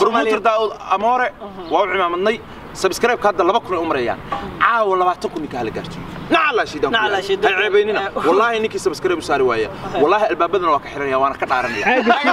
promoter daawud amoore waa u cimaamadnay subscribe-ka hadda laba kun ay u marayaan caawa labaatan kun ninka hala gaarto nacalaa shiidaan ku Nacalaa yahay. shiidaan. ha ceebaynina wallaahi ninkii subscribe u saari waaya wallaahi albaabadana waa ka xiranaya waana ka dhaaranaya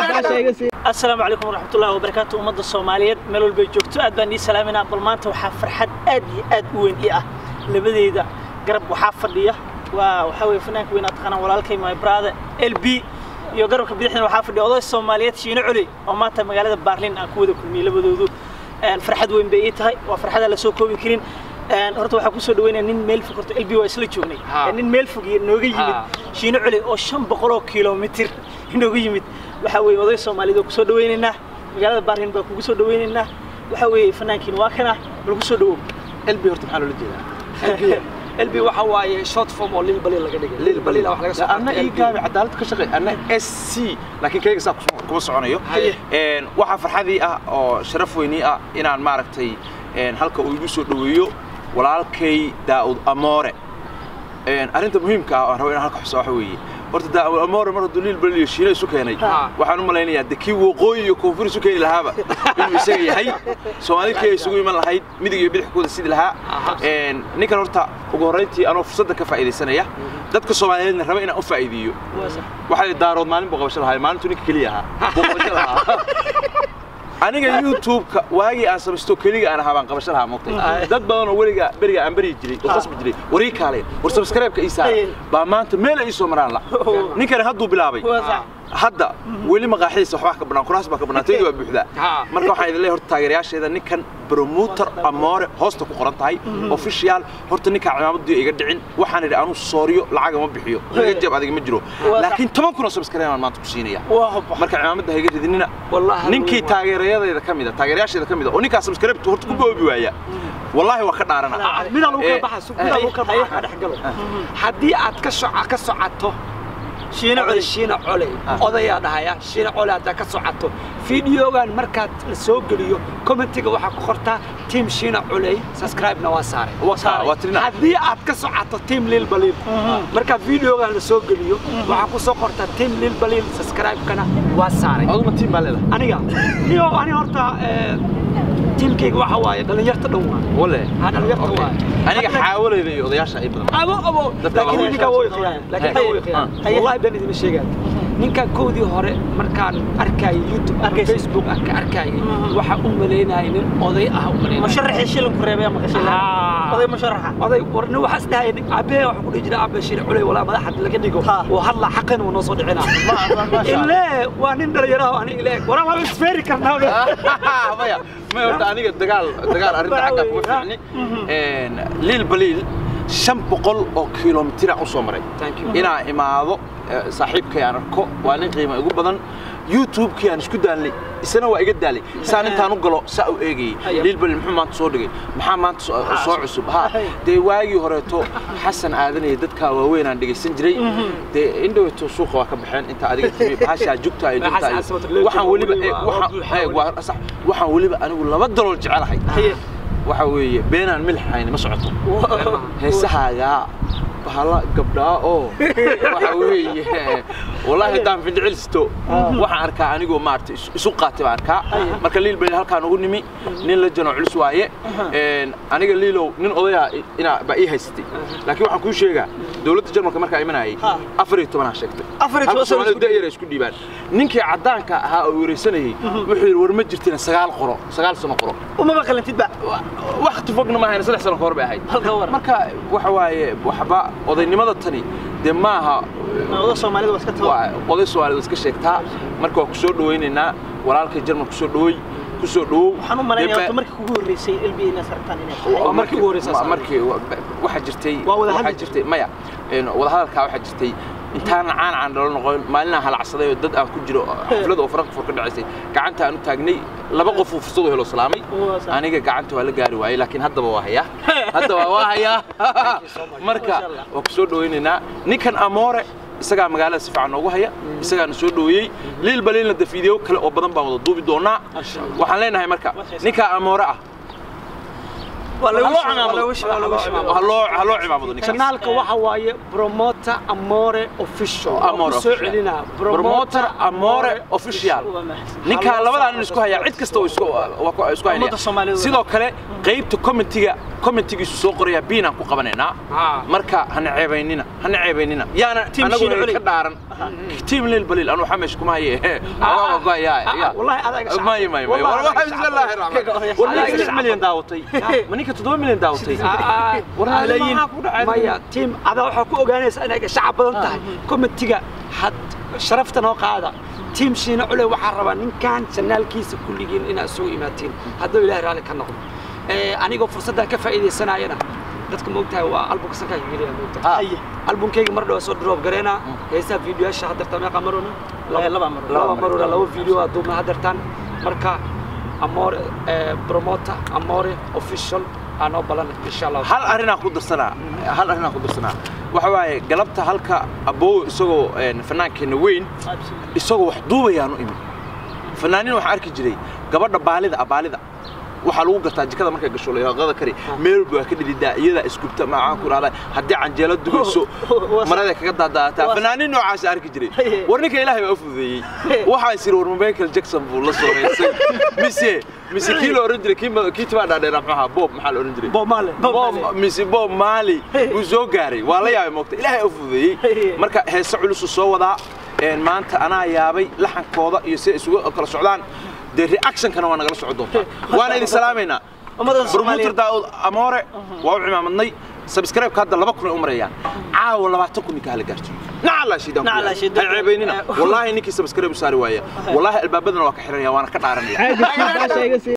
asalaamu calaykum waraxmatullahi wabarakaatu ummadda soomaaliyeed meel walbay joogto aad baan ii salaaminaa bal maanta waxaa farxad aad iyo aad u weyn ii ah labadeyda garab waxaa fadhiya waa waxaa weye fanaanka weyn aad taqaanaan walaalkay my brother l b iyo garabka bidixdana waxaa fadhiya oday soomaaliyeed shiino culi oo maanta magaalada baarlin aan ku wada kulmiyey labadoodu Een, farxad weyn bay ii tahay waa farxada la soo koobi karin Een, horta waxaa kusoo dhaweynaya nin meel fog horta lb waa isla joognay Ha. Een, nin meel fog iyo nooga yimid Ha. shiino culi oo shan boqol oo kilomitir inooga yimid waxaa weeye oday soomaaliyeed oo kusoo dhaweynaynaa magaalada baarlin baa kugu soo dhaweynaynaa waxaa weeye fanaankiin waa kana bal kusoo dhawow lb horta maxaa loola jeedaa LB waxa waaye short form oo lil balil laga dhigay lil balil wax laga soo anna ii gaabi cadaalad ka shaqeey anna s c laakiin kayga saa kuma- kuma soconayo Haye. Een, waxaa farxadii ah oo sharaf weynii ah inaan maaragtay een, halka uu igu soo dhaweeyo walaalkay daa'ud amoore Een, arrinta muhiimka ah oo aan rabo inaan halka xuso waxa weeye horta daa'ud amoore mar hadduu liil balil iyo shiina isu keenay Ha. waxaan u malaynayaa de kii waqooyi iyo koonfur isu keeni lahaaba inuu isaga yahay soomaalida kii ay isugu iman lahayd midig iyo bidixkooda sidi lahaa Aha. Een, ninkan horta ugu horrayntii anoo fursadda ka faa'iidaysanaya dadka soomaaliyeedna raba inaan u faa'iideeyo waxaa la daarood maalin buu qabasho lahaa maalintu ninka keliya ahaa buu qabasho lahaa aniga youtube-ka waagii aan samaysto keliga aan ahaa baan qabasho lahaa moogtay dad badan oo weliga beriga aan beri jiray oo qasbi jiray warii kaalay war subscribe-ka ii saara baa maanta meel ay ii soo maraan la ninkani hadduu bilaabay hadda weli maqaaxidiisa waxbaa ka bannaan kuraas baa ka bannaan taydi waa buuxdaa Ha. marka waxaan idin leeyahay horta taageerayaasheeda ninkan promoter amoore hoosta ku qoran tahay official horta ninkaa cimaamaddii iga dhicin waxaan idhi anuu sooriyo lacaga ma bixiyo iga jab adiga ma jiro Waa laakiin toban kun oo subscribe aan maanta ku siinaya waa marka cimaamada ha iga ridinina Wallahi ninkii waa- taageerayadeeda ka mida taageerayaasheeda ka mida oo ninkaa subscribe horta ku boobi waaya wallaahi waa ka dhaarana midaan u Eh, kala baxa midaan u kala baxa ka dhex galo haddii aad ka soco ka socoto shiino culi shiina cole odayaa dhahaya shiina cole haddaa ka socoto fiidiyogan markaad la soo geliyo commentiga waxaa ku qortaa team shiina culey subscribe-na waa saaray waa taa- waa tirina haddii aad ka socoto team lil balil marka fiidiyogan la soo geliyo waxaa ku soo qortaa team lil balil subscribe-kana waa saaray aduma tiim baa leedahay aniga niyo ani horta eh, tiimkayga waxa waaye dhalinyarta dhan waa wale ha dhalinyarta waaye aniga xaawalayda iyo odayaasha ay badan abo abo Dadka laakiin waa ninka weyn. way qiyaan laakiin Hey. way qiyaan Hey. wallahi baan idin sheegaa ninka koodii hore markaan arkay youtube ama Arkaysa. facebook aan ka arkay waxa u maleynayay nin oday ah u maleynayay musharaxii shilinku reebay ama qashay Ah. oday musharaxa oday warna waxa isdhahay abee waxa ku dhihi jiray abee shir culay walaa madaxad laga dhigo Ha. oo hadla xaqan uu noo soo dhicinaa illee waa nin dhalinyaro ah ani illee waraa waa isfeeri karnaa maya maya horta aniga dagaal dagaal arrinta xagga kuma fiicni Een, liil baliil shan boqol oo kilomitira u soo maray Thank you. inaan imaado eh, saaxiibkay aan arko waa nin qiimo igu badan youtube-kii aan isku daalnay isna waa iga daalay saan intaan u galo saa u eegayay Aya. liil baliil muxuu maanta soo dhigay maxaa maanta soo- soo cusub ha dee waagii horeeto xasan aadanaya dadkaa waaweyn aan dhegaysan jiray dee indhoweyto suuqa waa ka baxeen inta adiga timi bahashaa jugta ay jugta Xasan ay- Asmat Leeto waxaan weliba weli eh, waa- waxaan- waa buuxa eh, weli. waa sax waxaan weliba anigu laba dalool jecelahay haye waxa weeye beenaan milix hayni ma socoto heesahaagaa bahala gabdhaa oo waxa weeye wallaahi haddaan findhicilisto waxaan arkaa anigoo maaragtay isu- isu qaatay baan arkaa marka liil bali halkaan ugu nimi nin la jano culus waaye Een, aniga liilow nin odayaa i- inaa baa ii haysatay laakiin waxaan kuu sheegaa dowladda jarmalka markaa imanayay Ha. afar iyo tobanaa sheegtay Afar iyo toban Halka sano Soomaalidu isku da'yar ay isku dhiibaan ninkii caddaanka ahaa oo wareysanayay wuxuu yidhi war ma jirtina sagaal qoro sagaal sano qoro umaba qalantidba waqti fogna ma ahayn saddex sano ka hor bay ahayd halka war marka waxa waaye waxba odaynimada tani dee maaha oday soomaalida waa iska tago waa oday soomaalida iska sheegtaa marka waa ku soo dhawaynaynaa walaalkay jarmal ku soo dhaway ku soo dhawow waxaan u malaynayaa Dee horta ba- markii kugu horreysay lb inaad sartaan inay waa markii ugu horreysay ma- saaray. markii wa- waxaa jirtay Waa wada waxaa hadli jirtay maya een, wada hadalkaa waxaa jirtay intaan caan caan dhalo noqon maalinaan halacsaday oo dad aan ku jiro xaflad oo frankfurt ka dhacaysay gacanta aan u taagnay laba qof uu fursad u helo salaamay Waa sax. aniga gacanta waa la gaari waayey laakiin haddaba waa hayaa haddaba waa hayaa marka waa ku soo dhawaynaynaa ninkan amoore isagaa magaalada si fiican noogu haya isagaana soo dhaweeyey liil baliilna de fiideo kale oo badan baan wada duubi doonaa waxaan leenahay marka ninkaa amoore ah waa lagu Haloo shimay, waa lagu shimay, waa lagu shimay. ha loo ha loo cimaamado ninkaas kanaalka waxa waaye promoter amore official Amore Waan ku soo official. celinaa promoter amore official Waa mahadsan. ninkaa labadaa nin isku haya cid kasta oo isku waa ku- isku Ummadda Soomaaliyeed. haynaya sidoo kale qaybta commentiga commentigiisu soo qoraya biinaan ku qabanaynaa Ah. marka hana ceebaynina hana ceebaynina yaana Team anagu Shiina Culey. ka dhaaran tiim lil baliil anu waxaa meesha kuma haye waa goaya ya wallahi adaga shacab. may may may Wallahi wallahi adaga bismillaahi shacab. rahmaan war Adaga ninka shacab. milyan daawatay ma ninka toddoba milyan daawatay Ah, War ah, malaayiin. maxaa ku dhacay? maya tiim adaa waxaa ku ogaanaysa inay shacab badan tahay komitiga had sharafta noo qaada tiim shiina cule waxaa rabaa ninkan janaalkiisa kulligiin inaad isugu imaatiin hadduu ilaahay raalli ka noqdo Eh, anigoo fursaddan ka faa'iidaysanayana dadka moogtahay waa albumka sankaa geliya moogtahay Ah. Haye. albumkayga mar dhow soo drop gareena heesaha fiidiyoyaasha haddeerta meeqa marona Eh, laba mar. laba marona laba fiideo aa duubna haddeertaan marka amore eh, promoter amore official aa noo balan insha allah hal arrinaa ku darsanaa hal arrinaa ku darsanaa waxa waaye galabta halka aboow isagoo een, fanaankeenna weyn Absolutely. isagoo wax duubayaanu imin fanaanin waxaan arki jiray gabadha baalida ah baalida waxaa lagu gartaa jikada markay gasho layaqada kari meel walba waa ka dhidhidaa iyadaa isgubta macaan ku dhahdaa haddii canjeelo dubayso Waa- marada kaga daadaataa waa- fanaanin noocaas arki jiray Haye. war ninka ilaahay baa u fududeeyey waxaan siri war Michael Jackson buu la soo heysay mise mise kii la oran jiray kii ma- kii tibaa dhaadheera muxuu ahaa Bob maxaa la oran jiray Bob Marley. Bob mise Bob Marley uu soo gaaray waa la yaabay moogta ilaahay u fududeeyey Haye. marka heese culus uu soo wadaa een maanta anaa yaabay laxankooda iyo si ay isugu kala socdaan dee reactionkana waa nagala socon doontaa waana idin salaamaynaa Ummadda promoter Soomaaliyeed. daawud amoore waa u cimaamadnay subscribe-ka hadda laba kun ay u marayaan caawa labaatan kun ninka hala gaarto nacala shiidaan Nacala shiidaan. hay ceebaynina wallaahi ninkii subscribe u saari waaya wallaahi albaabadana waa ka xiranaya waana ka dhaaranaya